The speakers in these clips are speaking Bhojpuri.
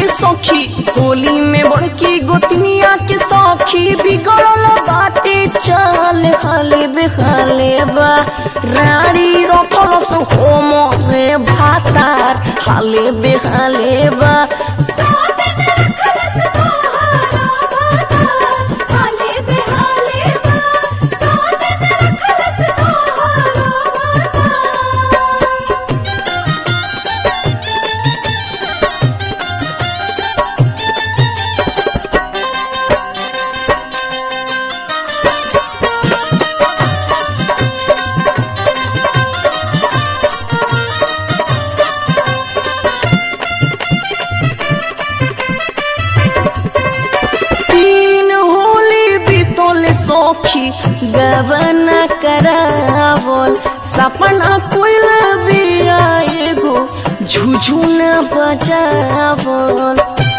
ये सखी होली में बड़की गोतनिया के सखी बिगड़ल बाटे चल हाले बेहाले बा रानी रखल सो होम रे भातार हाले बेहाले बा साथ में रखलस तोहारा बातार हाले बेहाले बा साथ में रखलस तोहारा बातार तीन होली बीतोले सखी गवन करावल सपना कोइल बिया एगो झुझुन बजावल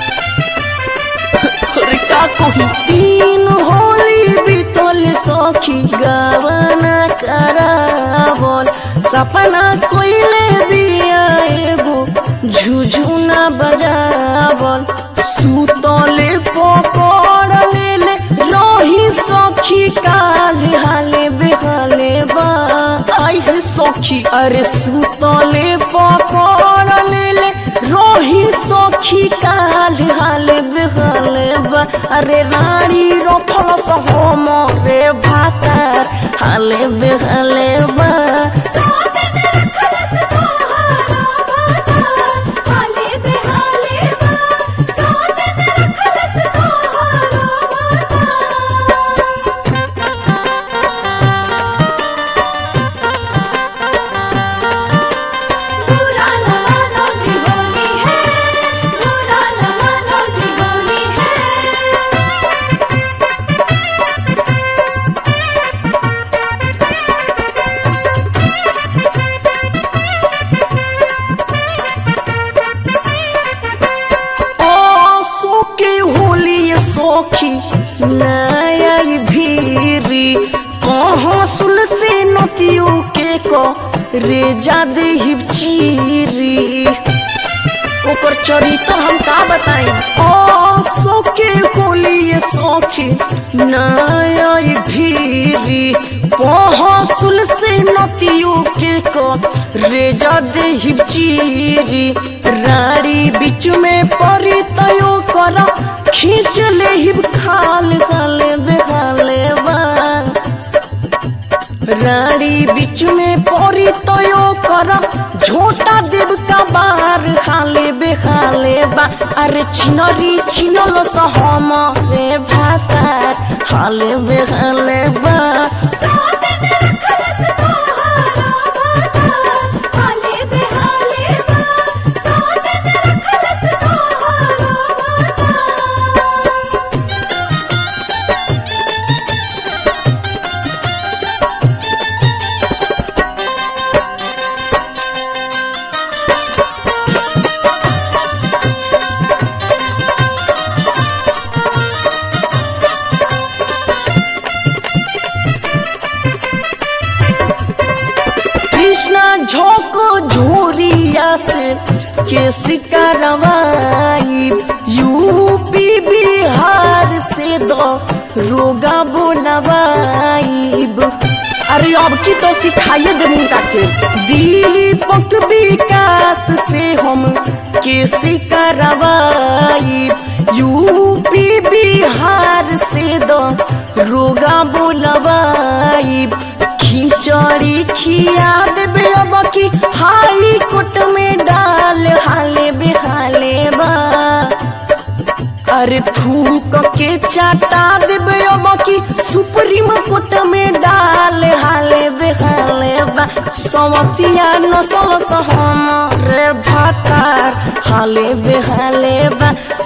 अरे का कहूँ तीन होली बीतोले सखी गवन करावल सपना कोइल बिया एगो झुझुन बजावल सुतले पकड़ लेले रही सखी काल हाले बेहाले बा आई है सखी अरे सुतले पकड़ लेले रही सखी काल हाले बेहाले बा अरे रानी रखल सहोम रे भातार हाले बेहाले बा साथ में रखलस तोहारा बातार हाले बेहाले बा साथ में रखलस तोहारा बातार बुरा न मानो जी होली है बुरा न मानो जी होली है ओ सोके होली ये सोखी नया भीरी कहाँ सुल से नतियो के को रे जादे हिब चीरी ओकर चरित्र हम का बताई ओ सोके होली ये सोखी नया भीरी पहसुल से नतियो के को रेजा दे हिब चीरी राड़ी बीच में परी तयो कर खींच ले हिब खाल खाले बेखाले बा रानी बीच में परी तयो कर झोटा देव का बार खाले बेखाले बा अरे छिनरी छिनल सहम रे भातार हाले बेखाले बा साथ में रखलस तोहारा बातार हाले बेहाले बा साथ में रखलस तोहारा बातार कृष्णा झोंको झोरिया से केस करवाई यूपी बिहार से दो रोगा बोलवाईब अरे अब की तो सिखाइए दे मुंडा के दीपक विकास से हम केस करवाई यूपी बिहार से दो रोगा बोलवाई खिचड़ी खिया देबे अब की हाई कोट में डाल हाले बेहाले बा अरे थूक के चाटा देबे अब की सुप्रीम कोर्ट में डाल हाले बेहाले बा सवतिया नसल सहम रे भातार हाले बेहाले बा